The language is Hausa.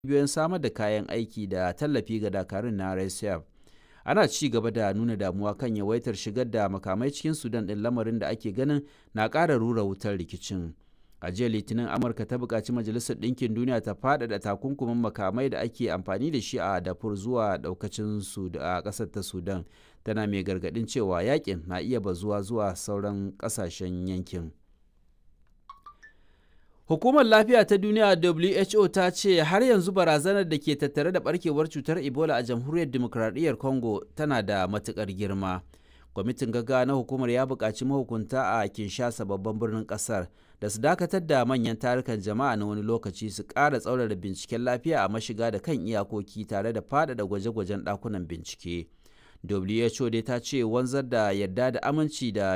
cibiyoyin samar da kayan aiki da tallafi ga dakarun na rsf ana ci gaba da nuna damuwa kan yawaitar shigar da makamai cikin sudan ɗin lamarin da ake ganin na ƙara rura wutar rikicin a jiya litinin amurka ta buƙaci majalisar ɗinkin duniya ta faɗaɗa takunkumin makamai da ake amfani da shi a dafur zuwa ɗaukacin su a ƙasar ta sudan tana mai gargaɗin cewa yakin na iya bazuwa zuwa sauran ƙasashen yankin Hukumar Lafiya ta Duniya WHO ta ce har yanzu barazanar da ke tattare da barkewar cutar Ebola a Jamhuriyar Dimokuraɗiyyar Congo tana da matuƙar girma. Kwamitin gaggawa na hukumar ya buƙaci mahukunta a Kinshasa babban birnin ƙasar da su dakatar da manyan tarukan jama'a na wani lokaci su ƙara tsaurara binciken lafiya a mashiga da kan iyakoki tare da faɗaɗa gwaje-gwajen ɗakunan bincike. WHO dai ta ce wanzar da yarda da aminci da